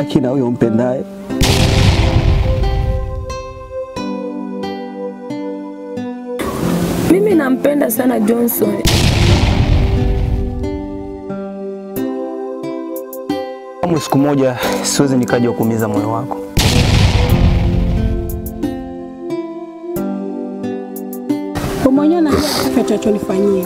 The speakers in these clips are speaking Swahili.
ubaki na huyo mpendaye. Mimi nampenda sana Johnson. Kama siku moja siwezi nikaja kuumiza moyo wako. Wewe mwenyewe unajua kipi atachonifanyia.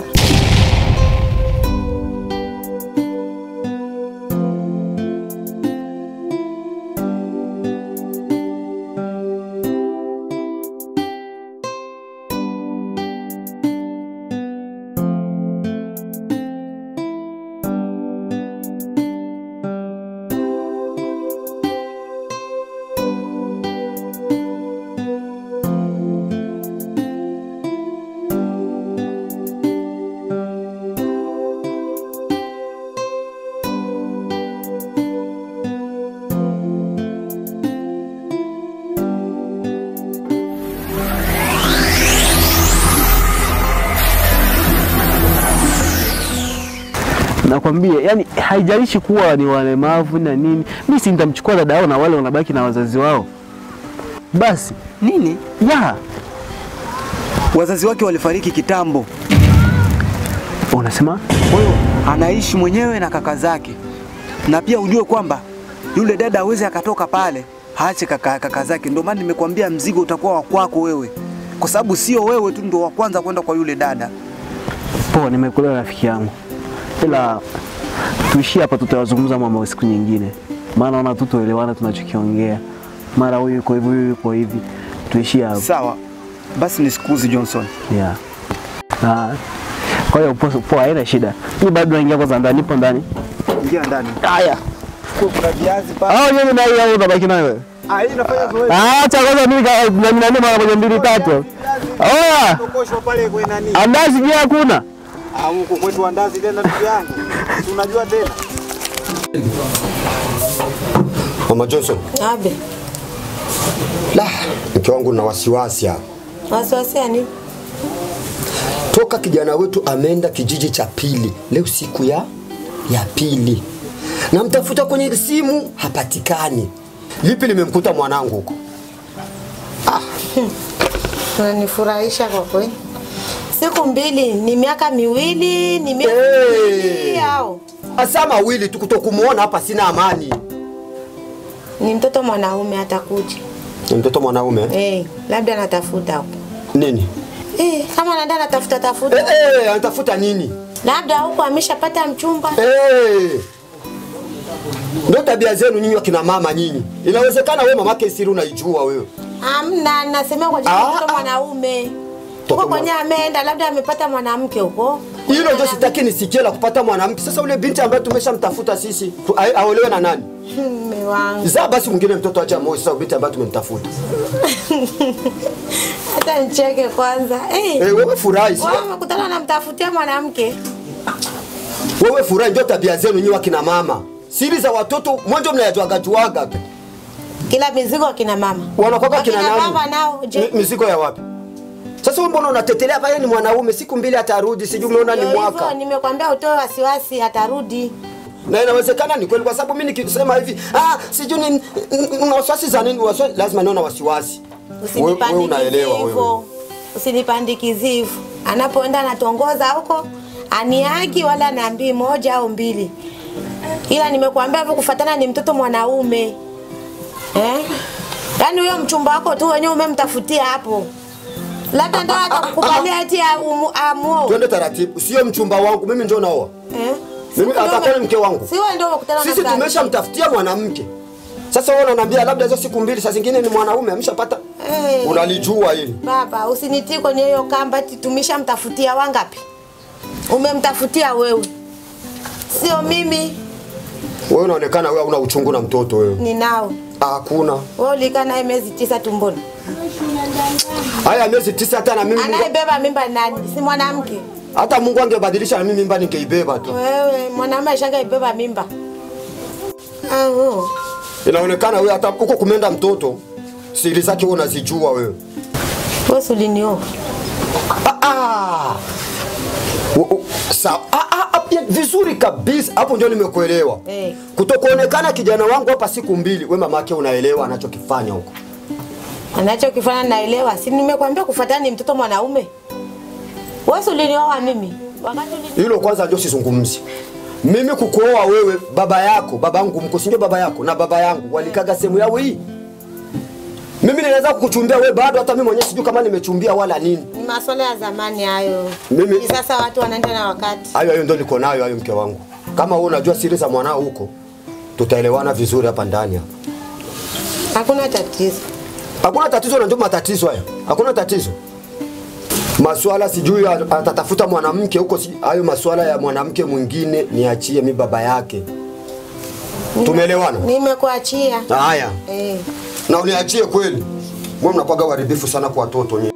Nakwambia, yani haijalishi kuwa ni walemavu na nini, mimi si nitamchukua dada yao na wale wanabaki na wazazi wao basi. Nini? Ya, Wazazi wake walifariki kitambo. unasema Kwa hiyo anaishi mwenyewe na kaka zake, na pia ujue kwamba yule dada hawezi akatoka pale aache kaka, kaka zake. Ndio maana nimekuambia mzigo utakuwa wa kwako wewe, kwa sababu sio wewe tu ndio wa kwanza kwenda kwa yule dada. poa, nimekuelewa rafiki yangu, ila tuishie hapa, tutawazungumza mambo siku nyingine, maana naona tu tuelewana tunachokiongea. Mara huyu yuko hivi, huyu yuko hivi, tuishie hapo. Sawa basi, nisikuzi Johnson. Yeah. Ah, kwa hiyo poa, poa, haina shida. Mimi bado naingia kwanza ndani, nipo ndani. Ingia ndani. Haya. Kuna viazi pale. Au mimi na hiyo au unabaki nayo wewe? Ah, hii nafanya zoezi. Ah, acha kwanza mimi ka- na mimi nani mara moja mbili tatu. Oya, Tokoshwa pale kwa nani? andazi je hakuna? Ah, huko kwetu andazi tena ndugu yangu. Si unajua tena. Mama Johnson, Abe, la, mke wangu na wasiwasi hapa. wasiwasi ya nini? Toka kijana wetu ameenda kijiji cha pili, leo siku ya ya pili, namtafuta kwenye simu hapatikani. Lipi limemkuta mwanangu huko? Unanifurahisha kwa kweli. Siku mbili ni miaka miwili, ni miaka Hey! miwili au Asa mawili tu kutokumuona hapa, sina amani. ni mtoto mwanaume atakuja. Ni mtoto mwanaume Eh, labda anatafuta huko. nini? Eh, kama anaenda anatafuta Eh, tafuta. eh, anatafuta nini? Labda huko ameshapata mchumba. Eh. Ndio tabia zenu nyinyi wakina mama nyinyi. Inawezekana wewe mamake siri unaijua wewe. Hamna, nasema kwa jina Ah, mtoto ah. mwanaume. Mtoto Huko kwenye mwa- ameenda labda amepata mwanamke huko. Hilo ndio sitaki nisikie la kupata mwanamke. Sasa ule binti ambaye tumeshamtafuta sisi tu- a- aolewe na nani? Mume wangu. Zaa basi mwingine mtoto acha moyo sasa binti ambaye tumemtafuta. Hata nicheke kwanza. Eh. Eh, wewe furahi. si- Wewe umekutana namtafutia mwanamke. Wewe furahi ndio tabia zenu nyinyi wakina mama. Siri za watoto mwanzo mnayajuaga juaga tu. Kila mizigo akina mama. Wanakuwa kina Wakina nani? baba nao je? Mi- Mizigo ya wapi? Sasa wewe mbona unatetelea pale ni mwanaume siku mbili atarudi sijui umeona ni Ndio mwaka. hivyo, Nimekwambia utoe wasiwasi atarudi. na inawezekana ni kweli, kwa sababu mimi nikisema hivi ah, sijui ni una wasiwasi za nini, wasiwasi lazima niwe na wasiwasi. Wewe wewe Usinipandikizie unaelewa wewe. hivyo. Usinipandikizie hivyo. Anapoenda anatongoza huko aniagi wala naambii moja au mbili. Ila nimekuambia hivyo kufatana ni mtoto mwanaume. Eh? Yaani huyo mchumba wako tu wenyewe umemtafutia hapo. Labda ndo atakukubalia eti amu- amuoe. Twende taratibu, sio mchumba wangu mimi, ndio naoa Eh? mimi, Si ndio atakuwa ni ume- mke wangu. Si wewe ndio umekutana na Sisi mtaji. tumeshamtafutia mwanamke. Sasa wewe unaniambia labda hizo siku mbili, saa zingine ni mwanaume ameshapata. Eh. Unalijua hili Baba, usinitii kwenye hiyo kamba eti tumeshamtafutia wangapi? Umemtafutia wewe, sio mimi. wewe, unaonekana wewe una uchungu na mtoto wewe. Ninao Hakuna wewe, ulikaa naye miezi tisa tumboni. haya miezi tisa, hata na mimi Mungu, Anayebeba mimba ni nani? Si mwanamke? hata Mungu angebadilisha na mimi mimba ningeibeba tu. Wewe mwanaume ashangaibeba mimba. Ah, oh. Inaonekana wewe hata huko kumenda mtoto, siri zake wewe unazijua wewe. Wewe si ulinioa. Ah, ah. Wo- wo- Sawa. Ah, ah, ah, bien vizuri kabisa. Hapo ndio nimekuelewa. Eh. Kutokuonekana kijana wangu hapa siku mbili, we mamake unaelewa anachokifanya huko. Anachokifanya naelewa, si nimekwambia kufuatana ni mtoto mwanaume. Wewe si ulinioa mimi wakati ulini Hilo kwanza ndio sizungumzi. Mimi kukuoa wewe, baba yako, baba yangu mko, si ndio baba yako na baba yangu walikaga sehemu yao hii. Mimi ninaweza kukuchumbia wewe bado, hata mimi mwenyewe sijui kama nimechumbia wala nini. ni masuala ya zamani hayo. Mimi- Hivi sasa watu wanaenda na wakati. Hayo hayo ndio niko nayo hayo, mke wangu. Kama wewe unajua siri za mwanao huko, tutaelewana vizuri hapa ndani hapa. Hakuna tatizo. Hakuna tatizo na ndio matatizo haya. Hakuna tatizo. Maswala sijui a- atatafuta mwanamke huko, si- hayo maswala ya mwanamke mwingine niachie mi baba yake. Tumeelewana? Nimekuachia. Haya. Eh. Na uniachie kweli. Mwe mnakuwaga waribifu sana kwa watoto nyinyi.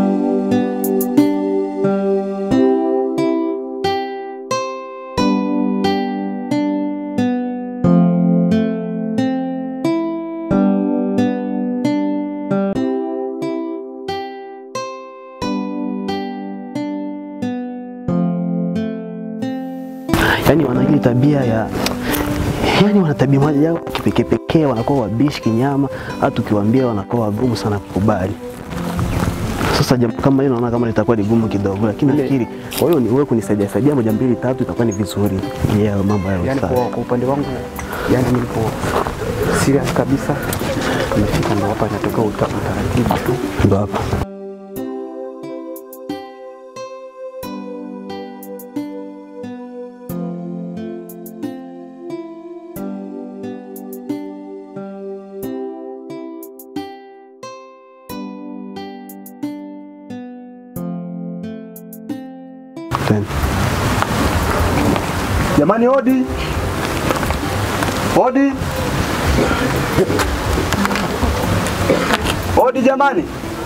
Yaani wana ile tabia ya yaani wana tabia moja yao kipekee pekee, wanakuwa wabishi kinyama, hata ukiwaambia wanakuwa wagumu sana kukubali. Sasa jambo kama hilo naona kama litakuwa ni gumu kidogo, lakini nafikiri kwa hiyo ni wewe kunisaidia saidia moja mbili tatu itakuwa ni vizuri. Yeah, mambo hayo yani sawa. kwa, kwa upande wangu yani nilipo serious kabisa nimefika ndo hapa inatoka uta- utaratibu tu Ndo hapa. Tena. Jamani, odi odi odi, jamani.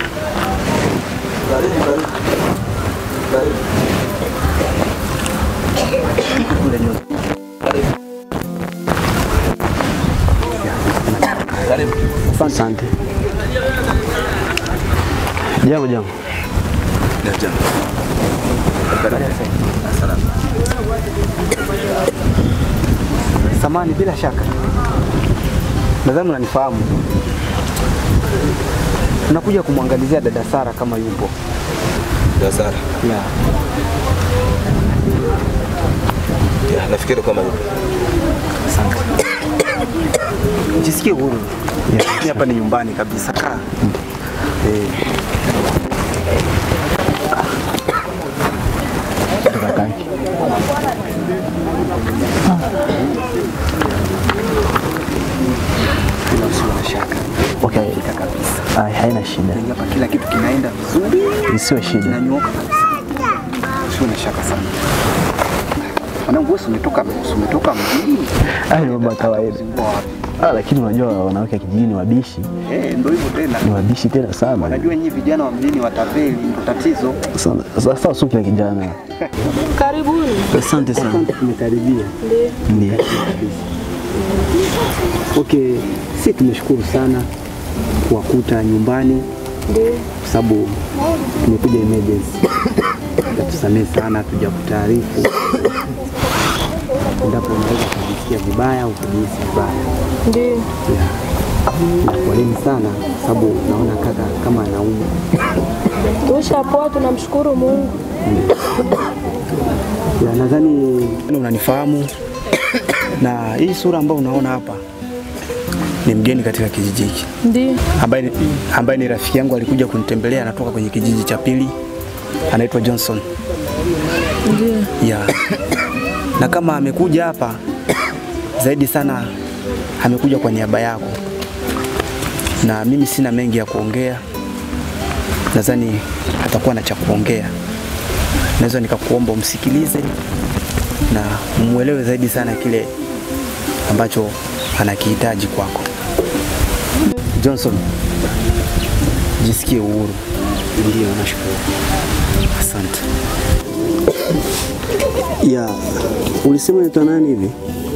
Asante. Jambo jambo. samani bila shaka nadhani unanifahamu tunakuja kumwangalizia dada Sara kama yupo Dasara. yeah. Ya, nafikiri kama yupo. jisikie huru Mimi hapa ni nyumbani kabisa kaa eh, Kakaki. bila usiwe na shaka Okay. Fika kabisa Ai, haina shida. hapa kila kitu kinaenda vizuri Isiwe shida. kinanyooka kabisa usiwe na shaka sana mwanangu wewe si umetoka si umetoka mjini Hayo ni mambo ya kawaida. Uzingua wapi Ah, lakini unajua wanawake kijijini ni wabishi, eh ndio hivyo tena ni wabishi tena sana. wanajua nyinyi vijana wa mjini watapeli ndio tatizo Sana. Sasa usiwe kila kijana. Karibuni. Asante sana. tumekaribia Ndio. Okay, si tumeshukuru sana kuwakuta nyumbani kwa sababu tumekuja emergency. Tusamehe sana tuja kutaarifu endapo unaweza kujisikia vibaya au kujihisi vibaya. Ndio. Yeah. Na poleni sana kwa sababu naona kaka kama anaumwa. Tushapoa, tunamshukuru Mungu. Ya, nadhani unanifahamu na hii sura ambayo unaona hapa ni mgeni katika kijiji hiki Ndio. ambaye ni, ambaye ni rafiki yangu alikuja kunitembelea, anatoka kwenye kijiji cha pili, anaitwa Johnson. Ndio. Ya. Na kama amekuja hapa zaidi sana amekuja kwa niaba yako, na mimi sina mengi ya kuongea, nadhani atakuwa na cha kuongea. Naweza nikakuomba umsikilize na umwelewe zaidi sana kile ambacho anakihitaji kwako. Johnson, jisikie uhuru. Ndio, nashukuru. Asante. Ya, ulisema unaitwa nani hivi?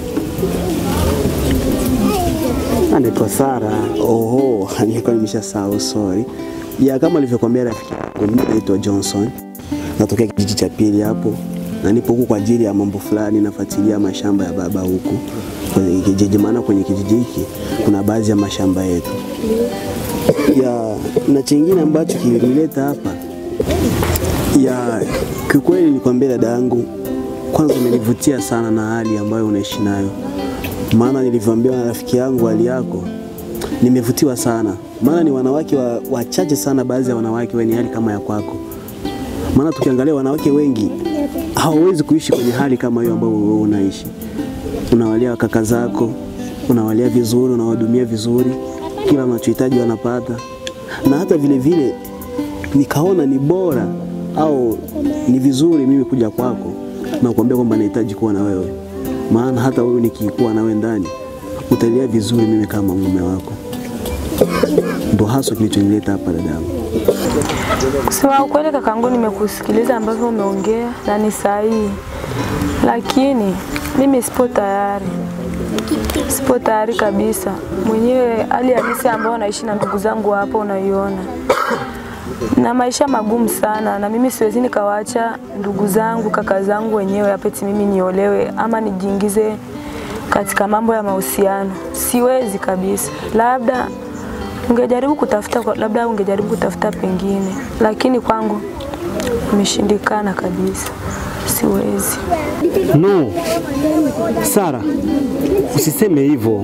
Anaitwa Sara. Oho, nilikuwa nimeshasahau, sorry. Ya, kama alivyokuambia rafiki yangu, mimi naitwa Johnson, natokea kijiji cha pili hapo. na nipo huku kwa ajili ya mambo fulani, nafuatilia mashamba ya baba huku kwenye kijiji, maana kwenye kijiji hiki kuna baadhi ya mashamba yetu ya na chingine ambacho kilinileta hapa ya kiukweli, nikwambia dada yangu, kwanza umenivutia sana na hali ambayo unaishi nayo, maana nilivyoambiwa na rafiki yangu hali yako, nimevutiwa sana, maana ni wanawake wa- wachache sana, baadhi ya wanawake wenye hali kama ya kwako. Maana tukiangalia wanawake wengi hawawezi kuishi kwenye hali kama hiyo ambayo wewe unaishi. Unawalia kaka zako, unawalia vizuri, unawahudumia vizuri, kila wanachohitaji wanapata, na hata vile vile nikaona ni bora au ni vizuri mimi kuja kwako na kuambia kwamba nahitaji kuwa na wewe, maana hata wewe nikikuwa na wewe ndani utalia vizuri mimi kama mume wako. Ndo haswa kilichonileta hapa dadangu. Kusema ukweli kakangu, nimekusikiliza ambavyo umeongea na ni sahihi, lakini mimi sipo tayari, sipo tayari kabisa. Mwenyewe hali halisi ambayo naishi na ndugu zangu hapo unaiona, na maisha magumu sana, na mimi siwezi nikawaacha ndugu zangu kaka zangu wenyewe apeti mimi niolewe ama nijiingize katika mambo ya mahusiano, siwezi kabisa. Labda ungejaribu kutafuta, kwa- labda ungejaribu kutafuta pengine, lakini kwangu imeshindikana kabisa, siwezi. No, Sara, usiseme hivyo.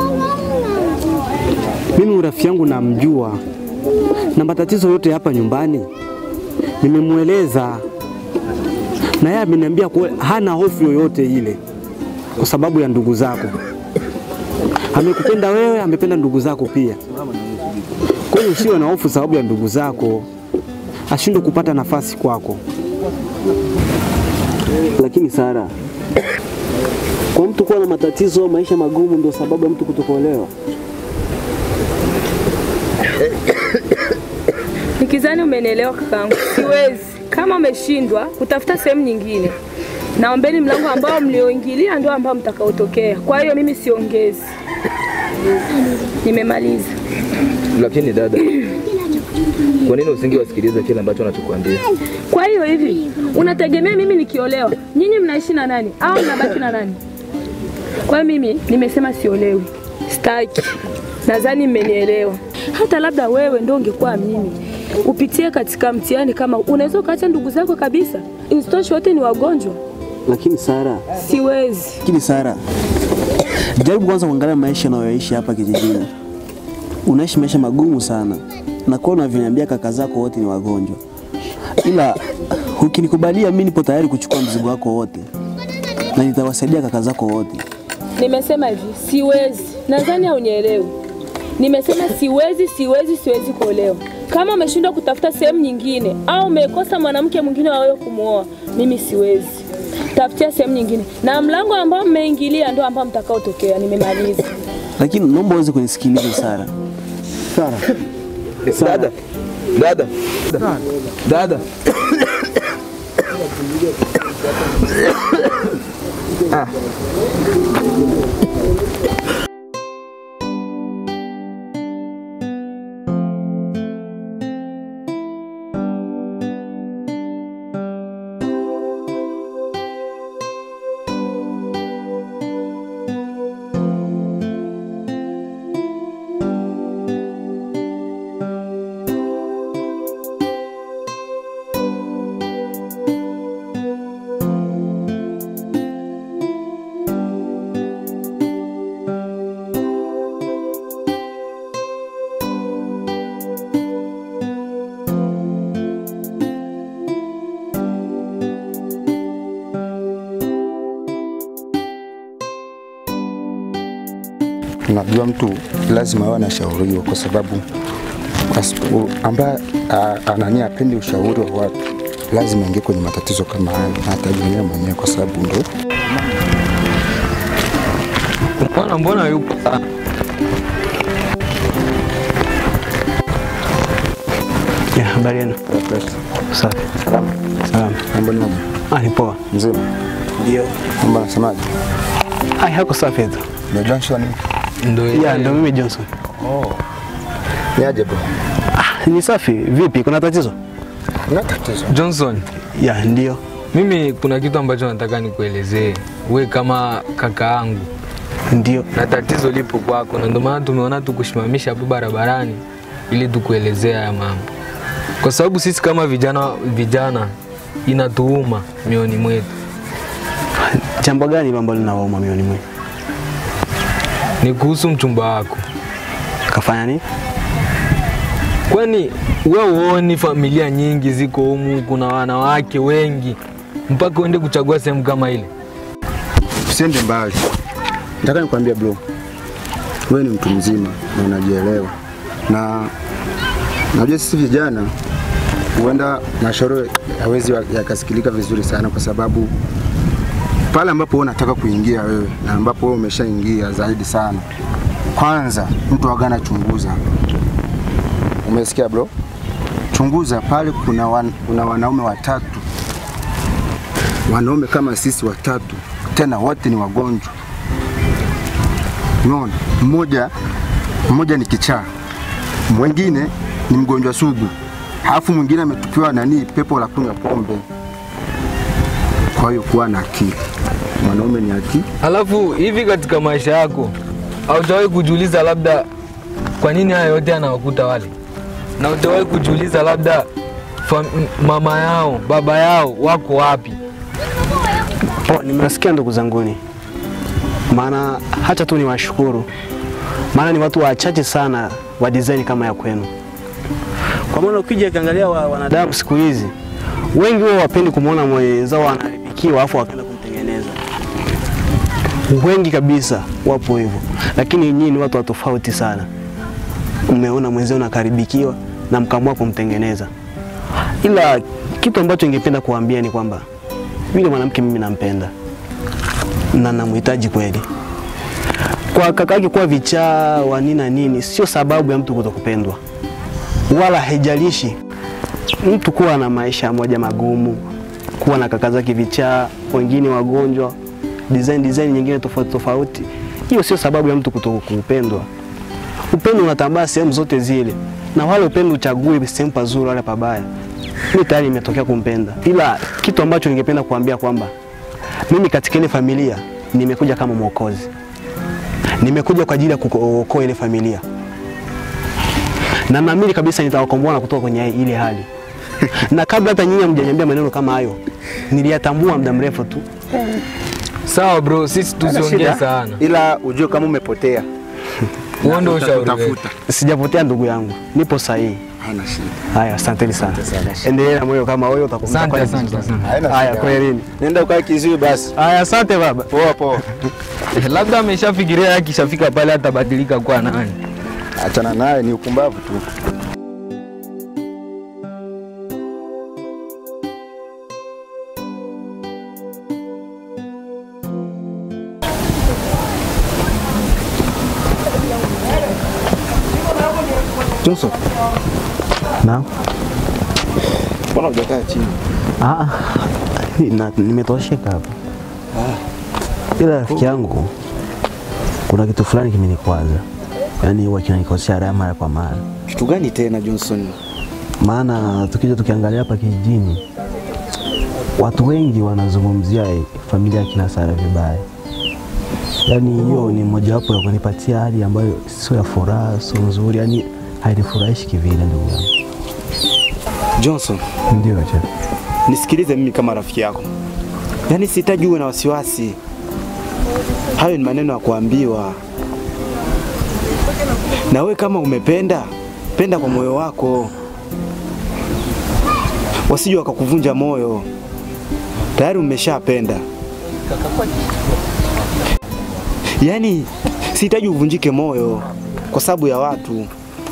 Mimi urafiki yangu namjua na matatizo yote hapa nyumbani nimemweleza, na yeye ameniambia kuwa hana hofu yoyote ile kwa sababu ya ndugu zako. Amekupenda wewe, amependa ndugu zako pia. Kwa hiyo usiwe na hofu sababu ya ndugu zako, ashindwe kupata nafasi kwako. Lakini Sara, kwa mtu kuwa na matatizo, maisha magumu, ndio sababu ya mtu kutokuolewa. Nikizani umenielewa kakangu, siwezi. Kama umeshindwa kutafuta sehemu nyingine, naombeni mlango ambao mlioingilia ndio ambao mtakaotokea. Kwa hiyo mimi siongezi, nimemaliza. Lakini dada, kwa nini usingewasikiliza kile ambacho anachokuambia? Kwa hiyo hivi, unategemea mimi nikiolewa, nyinyi mnaishi na nani au mnabaki na nani? Kwa hiyo mimi nimesema siolewi, sitaki. Nadhani mmenielewa. Hata labda wewe ndio ungekuwa mimi upitie katika mtihani kama huu. unaweza ukaacha ndugu zako kabisa, isitoshe wote ni wagonjwa. Lakini Sara, Siwezi. lakini Sara, jaribu kwanza kuangalia maisha unayoishi hapa kijijini. Unaishi maisha magumu sana, na kwa unavyoniambia kaka zako wote ni wagonjwa, ila ukinikubalia mimi nipo tayari kuchukua mzigo wako wote na nitawasaidia kaka zako wote. Nimesema hivi, siwezi. Nadhani haunielewi. Nimesema siwezi, siwezi, siwezi kuolewa. Kama umeshindwa kutafuta sehemu nyingine au umekosa mwanamke mwingine wa wewe kumwoa, mimi siwezi. Tafutia sehemu nyingine, na mlango ambao mmeingilia ndio ambao mtakaotokea. Nimemaliza. Lakini naomba uweze kunisikiliza Sara. Sara, Dada, dada, dada, ah. Unajua, mtu lazima awe anashauriwa kwa sababu asipo- ambaye a- anania apendi ushauri wa watu lazima ingie kwenye matatizo kama hayo, na atajionyea mwenyewe kwa sababu ndo Mbona mbona yupo sana? ya habari yenu? Safi. salama. Salama. Mambo ni mambo Ah, ni poa. mzima. Ndio. Mambo anasemaje? Ah, hako safi tu. Ndio Johnson. Ndio Ya, ndio mimi Johnson. Oh. Ni aje bro? Ah, ni safi. Vipi? Kuna tatizo? Na tatizo. Johnson, Ya, ndio. Mimi kuna kitu ambacho nataka nikuelezee, we kama kaka yangu, ndio na tatizo lipo kwako, na ndio maana tumeona tukusimamisha hapo barabarani ili tukuelezea haya mambo, kwa sababu sisi kama vijana vijana inatuuma mioni mwetu. Jambo gani hilo ambalo linawauma mioni mwetu? Ni kuhusu mchumba wako. Kafanya nini? Kwani we uoni familia nyingi ziko humu, kuna wanawake wengi, mpaka uende kuchagua sehemu kama ile? Usiende mbali, nataka nikwambia bro, wewe ni mtu mzima na unajielewa, na najua sisi vijana huenda mashauri hawezi yakasikilika vizuri sana, kwa sababu pale ambapo wewe unataka kuingia wewe na ambapo wewe umeshaingia zaidi sana, kwanza mtu agana chunguza. Umesikia bro? Chunguza pale, kuna, wan, kuna wanaume watatu, wanaume kama sisi watatu, tena wote ni wagonjwa. Unaona, mmoja mmoja ni kichaa, mwingine ni mgonjwa sugu, halafu mwingine ametupiwa nani, pepo la kunywa pombe. Kwa hiyo kuwa na akili, mwanaume ni akili. Alafu hivi katika maisha yako haujawahi kujiuliza labda kwa nini haya yote anawakuta wale, na haujawahi kujiuliza labda fam, mama yao baba yao wako wapi? Oh, nimesikia ndugu zanguni, maana hata tu niwashukuru, maana ni watu wachache sana wa design kama ya kwenu. Kwa maana ukija ukiangalia wa, wanadamu siku hizi wengi wao wapendi kumwona mwenzao anaharibikiwa afu wakaenda kumtengeneza. Wengi kabisa wapo hivyo, lakini nyinyi ni watu wa tofauti sana. Mmeona mwenzao unakaribikiwa na mkaamua kumtengeneza. Ila kitu ambacho ningependa kuambia ni kwamba yule mwanamke mimi nampenda na namhitaji kweli. Kwa kaka yake kuwa vichaa wa nini na nini sio sababu ya mtu kutokupendwa, wala haijalishi mtu kuwa na maisha moja magumu, kuwa na kaka zake vichaa, wengine wagonjwa, design design nyingine tofauti tofauti, hiyo sio sababu ya mtu kutokupendwa. Upendo unatambaa sehemu zote zile, na wale upendo uchagui sehemu pazuri wala pabaya. Mimi tayari nimetokea kumpenda, ila kitu ambacho ningependa kuambia kwamba mimi katika ile familia nimekuja kama mwokozi, nimekuja kwa ajili ya kuokoa ile familia, na naamini kabisa nitawakomboa na kutoka kwenye ile hali na kabla hata nyinyi hamjaniambia maneno kama hayo, niliyatambua muda mrefu tu. Sawa bro, sisi tusiongee sana, ila ujue kama umepotea. Huo ndio ushauri wetu. Sijapotea ndugu yangu, nipo sahihi. Hana shida. Haya, asanteni sana. Endelea na moyo kama wewe utakumbuka. Asante, kwa asante, vizuri. asante. Haina Haya, shida. kwelini. Nenda ukae kizui basi. Haya, asante baba. Poa poa. Labda ameshafikiria akishafika pale atabadilika kuwa nani. Achana naye, ni upumbavu tu. Johnson, Naam. mbona hujakaa chini? Ah, na- nimetosheka hapa. Ila rafiki yangu, kuna kitu fulani kimenikwaza, yaani huwa kinanikosea raha mara kwa mara. Kitu gani tena Johnson? Maana tukija tukiangalia hapa kijijini, watu wengi wanazungumzia familia ya kina Sara vibaya. Yaani hiyo ni mojawapo ya kunipatia hali ambayo sio ya furaha, sio nzuri, yaani hainifurahishi kivile, ndugu yangu. Johnson, Ndio cha nisikilize mimi kama rafiki yako, yaani sihitaji uwe na wasiwasi. Hayo ni maneno ya kuambiwa, na we kama umependa, penda kwa moyo wako, wasije wakakuvunja moyo. Tayari umeshapenda, yaani sihitaji uvunjike moyo kwa sababu ya watu.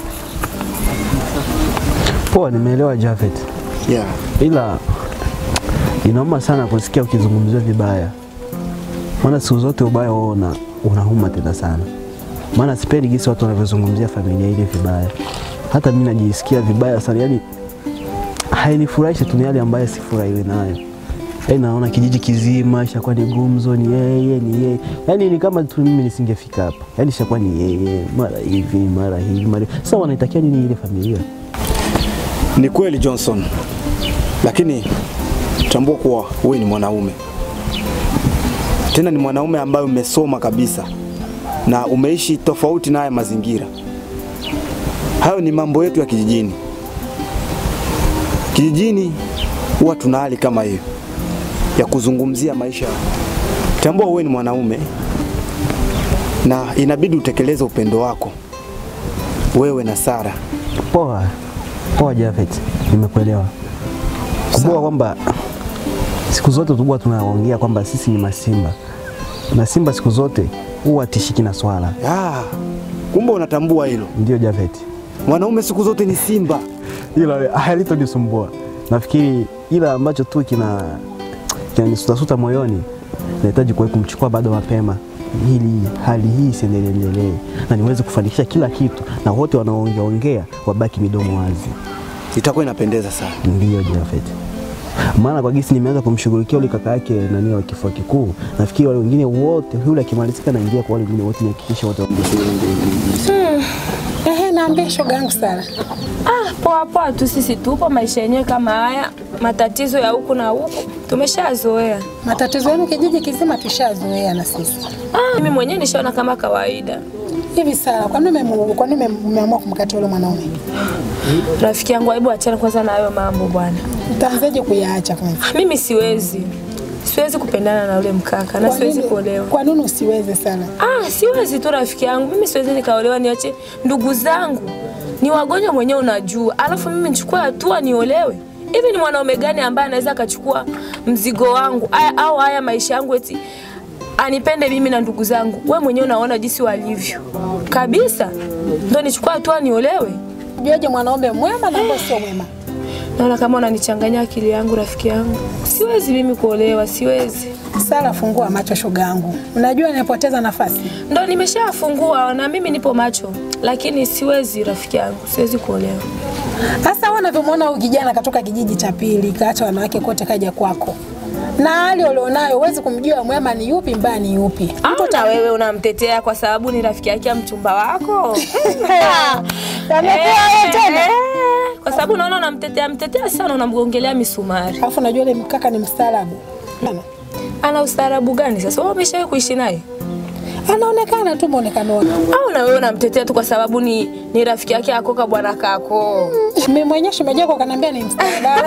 poa, nimeelewa Jafet. Yeah. ila inauma sana kusikia ukizungumziwa vibaya, maana siku zote ubaya wao una, unauma tena sana. Maana sipendi jinsi watu wanavyozungumzia familia ile vibaya, hata mimi najisikia vibaya sana, yani hainifurahishi tu, ni hali ambayo sifurahiwi nayo. Yaani naona kijiji kizima ishakuwa ni gumzo, ni yeye ni yeye, yaani ni kama tu mimi nisingefika hapa, yaani ishakuwa ni yeye, mara hivi mara hivi mara sasa, wanaitakia nini ile familia? Ni kweli Johnson, lakini tambua kuwa wewe ni mwanaume, tena ni mwanaume ambaye umesoma kabisa na umeishi tofauti na haya mazingira. Hayo ni mambo yetu ya kijijini. Kijijini huwa tuna hali kama hiyo ya kuzungumzia maisha. Tambua wewe ni mwanaume na inabidi utekeleze upendo wako wewe na Sara. Poa poa, Jafet, nimekuelewa. Kumbuka kwamba siku zote tukuwa tunaongea kwamba sisi ni masimba na simba siku zote huwa tishiki na swala. Ah, kumbe unatambua hilo. Ndio Jafet, Mwanaume siku zote ni simba. hilo halitonisumbua. Nafikiri ila ambacho tu kina kinanisutasuta moyoni, nahitaji kuwahi kumchukua bado mapema ili hali hii isiendelee na niweze kufanikisha kila kitu na wote wanaoongea ongea wabaki midomo wazi. Itakuwa inapendeza sana. Ndiyo Jafet, maana kwa gisi nimeanza kumshughulikia yule kaka yake nani wa kifua kikuu, nafikiri wale wengine wote, yule akimalizika naingia kwa wale wengine wote, nihakikishe wote Hmm. Ehe, naambia shoga yangu Sara. Ah, poa poa tu, sisi tupo maisha yenyewe kama haya, matatizo ya huku na huku tumeshazoea. Matatizo yenu kijiji kizima tushazoea na sisi. Ah, mimi mwenyewe nishaona kama kawaida. Hivi Sara, kwa nini umemu- kwa nini umeamua kumkata yule mwanaume? Rafiki yangu, hebu achana kwanza na hayo mambo bwana. Utaanzaje kuyaacha kwanza? Mimi siwezi, siwezi kupendana na yule mkaka na Kwa siwezi nini- kuolewa. Kwa nini usiweze sana? Ah, siwezi tu rafiki yangu, mimi siwezi nikaolewa, niache ndugu zangu ni wagonjwa mwenyewe, unajua, alafu mimi nichukue hatua niolewe. Hivi ni mwanaume gani ambaye anaweza akachukua mzigo wangu aya, au haya maisha yangu eti anipende mimi na ndugu zangu? We mwenyewe unaona jinsi walivyo kabisa, ndo nichukue hatua niolewe? Juaje mwanaume mwema na ambaye sio mwema? Naona kama unanichanganya akili yangu, rafiki yangu. Siwezi mimi kuolewa, siwezi. Sara, fungua macho shoga yangu. Unajua nimepoteza nafasi. Ndo nimeshafungua na mimi nipo macho, lakini siwezi rafiki yangu, siwezi kuolewa. Sasa wewe unavyomwona huyu kijana katoka kijiji cha pili, kaacha wanawake kote kaja kwako. Na hali ulionayo huwezi kumjua mwema ni yupi mbaya ni yupi. Au na wewe unamtetea kwa sababu ni rafiki yake ya mchumba wako? Yamekuwa Eh, wewe tena. eh, Kwa sababu unaona unamtetea mtetea sana, unamgongelea misumari. Alafu unajua yule mkaka ni mstaarabu. Ana- Ana ustaarabu gani sasa? Wewe umeshawahi kuishi naye? Anaonekana tu muonekano wake. Au na wewe unamtetea tu kwa sababu ni, ni rafiki yake akoka bwana kako? Mimi mwenyewe shemeji yako kaniambia ni mstaarabu.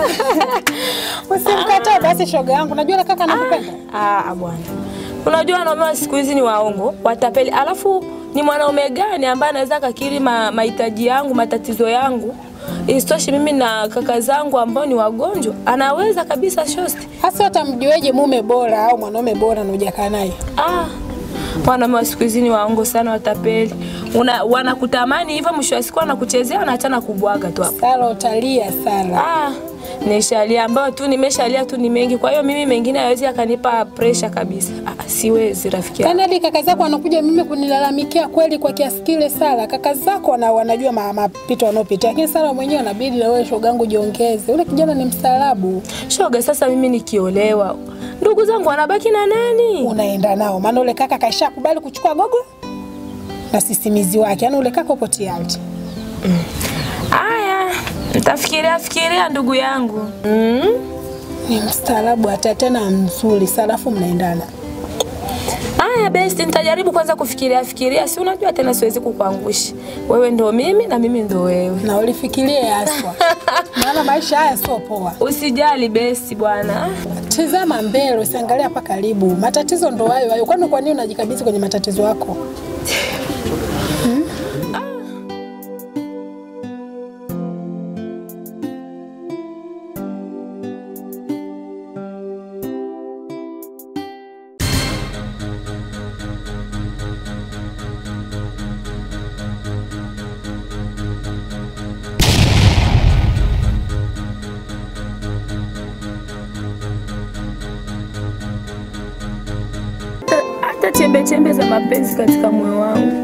Usimkatae basi shoga yangu. Unajua yule kaka anakupenda. Ah, bwana. Unajua wanaume wa siku hizi ni waongo, watapeli. Alafu ni mwanaume gani ambaye anaweza akakiri ma, mahitaji yangu, matatizo yangu? Isitoshe mimi na kaka zangu ambao ni wagonjwa, anaweza kabisa shosti. Hasa utamjueje mume bora au mwanaume bora na hujakaa naye? Ah, wanaume wa siku hizi ni waongo sana, watapeli. Una, wanakutamani hivyo, mwisho wa siku wanakuchezea, wanaachana kubwaga tu hapo. Sala utalia sala. Ah, nishalia ambayo tu nimeshalia tu ni mengi, kwa hiyo mimi mengine hawezi akanipa pressure kabisa. Ah, siwezi rafiki yangu. Yaani hadi kaka zako wanakuja mimi kunilalamikia kweli kwa kiasi kile Sala. Kaka zako wana, wanajua ma- mapito wanaopitia. Lakini Sala mwenyewe anabidi na wewe shoga yangu jiongeze. Yule kijana ni mstaarabu. Shoga, sasa mimi nikiolewa, ndugu zangu wanabaki na nani? Unaenda nao. Maana ule kaka kaisha kubali kuchukua gogo na sisimizi wake. Yaani ule kaka upo tayari. Aya, nitafikiria fikiria ndugu yangu. Mm? Ni mstaarabu hata tena mzuri. Salafu mnaendana. Aya best, nitajaribu kwanza kufikiria fikiria, si unajua tena siwezi kukuangusha. Wewe ndo mimi na mimi ndo wewe. Na ulifikirie haswa. Maana maisha haya sio poa. Usijali besti bwana. Tizama mbele, usiangalia hapa karibu. Matatizo ndo hayo hayo. Kwani kwa nini unajikabidhi kwenye matatizo yako? Hata chembe chembe za mapenzi katika moyo wangu